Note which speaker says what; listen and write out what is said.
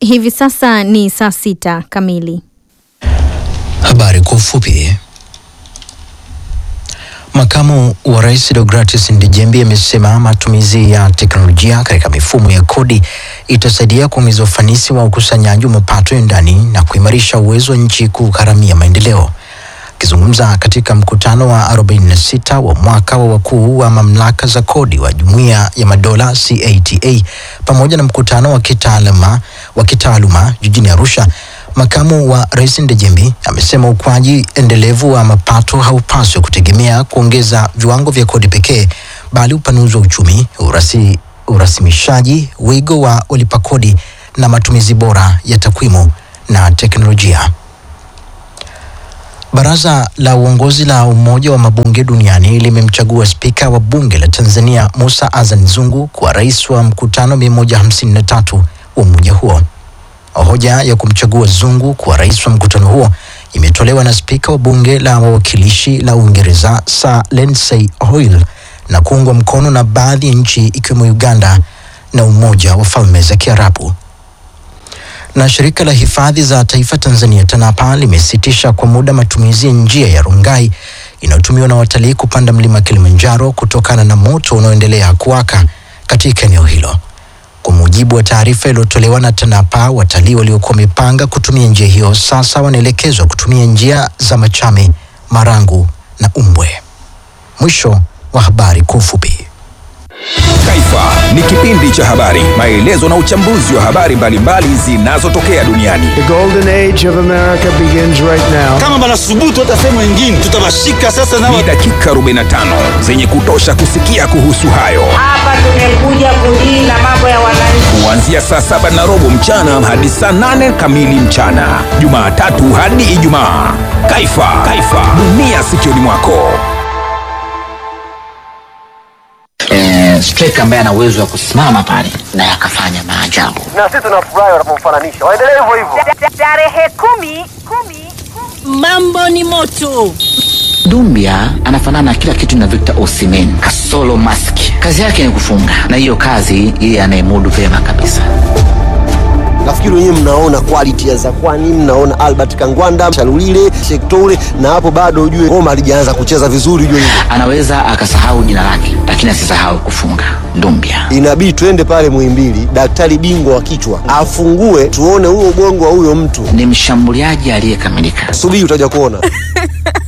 Speaker 1: Hivi sasa ni saa sita kamili.
Speaker 2: Habari kwa ufupi. Makamu wa Rais Deogratis Ndejembi amesema matumizi ya teknolojia katika mifumo ya kodi itasaidia kuongeza ufanisi wa ukusanyaji wa mapato ya ndani na kuimarisha uwezo wa nchi kugharamia maendeleo. Akizungumza katika mkutano wa 46 wa mwaka wa wakuu wa mamlaka za kodi wa Jumuiya ya Madola CATA pamoja na mkutano wa kitaaluma wa kitaaluma jijini Arusha, makamu wa rais Ndejembi amesema ukuaji endelevu wa mapato haupaswi kutegemea kuongeza viwango vya kodi pekee, bali upanuzi wa uchumi, urasi, urasimishaji, wigo wa walipa kodi na matumizi bora ya takwimu na teknolojia. Baraza la uongozi la Umoja wa Mabunge Duniani limemchagua spika wa bunge la Tanzania Musa Azan Zungu kuwa rais wa mkutano 153 wa umoja huo. Hoja ya kumchagua Zungu kuwa rais wa mkutano huo imetolewa na spika wa bunge la wawakilishi la Uingereza Sir Lindsay Hoyle na kuungwa mkono na baadhi ya nchi ikiwemo Uganda na Umoja wa Falme za Kiarabu na shirika la hifadhi za taifa Tanzania TANAPA limesitisha kwa muda matumizi ya njia ya Rongai inayotumiwa na watalii kupanda mlima Kilimanjaro kutokana na moto unaoendelea kuwaka katika eneo hilo. Kwa mujibu wa taarifa iliyotolewa na TANAPA, watalii waliokuwa wamepanga kutumia njia hiyo sasa wanaelekezwa kutumia njia za Machame, Marangu na Umbwe. Mwisho wa habari kwa ufupi.
Speaker 3: Taifa ni kipindi cha habari, maelezo na uchambuzi wa habari mbalimbali zinazotokea duniani.
Speaker 4: The golden age of America begins right now.
Speaker 5: kama banasubutu hata sehemu ingine tutawashika sasa na
Speaker 3: Ni dakika 45 zenye kutosha kusikia kuhusu hayo,
Speaker 6: Hapa tumekuja kudili mambo ya wananchi.
Speaker 3: kuanzia saa saba na robo mchana hadi saa nane kamili mchana, Jumatatu hadi Ijumaa. Taifa, Taifa, dunia sikioni mwako.
Speaker 7: eh, striker ambaye ana uwezo wa kusimama pale na akafanya maajabu.
Speaker 8: na sisi tunafurahi wanapomfananisha. Waendelee hivyo hivyo.
Speaker 6: Tarehe kumi, kumi,
Speaker 9: Mambo ni moto.
Speaker 7: Dumbia anafanana na kila kitu na Victor Osimhen kasolo mask. Kazi yake ni kufunga, na hiyo kazi yeye anayemudu vyema kabisa.
Speaker 8: Nafikiri wenyewe mnaona quality ya Zakwani, mnaona Albert Kangwanda, Shalulile, Shektoure, na hapo bado ujue ngoma halijaanza kucheza vizuri, ujue hivyo.
Speaker 7: Anaweza akasahau jina lake, lakini asisahau kufunga. Dumbia
Speaker 8: Inabidi tuende pale Muhimbili, daktari bingwa wa kichwa afungue, tuone huo ubongo wa huyo mtu.
Speaker 7: ni mshambuliaji aliyekamilika.
Speaker 8: Subiri utaja kuona.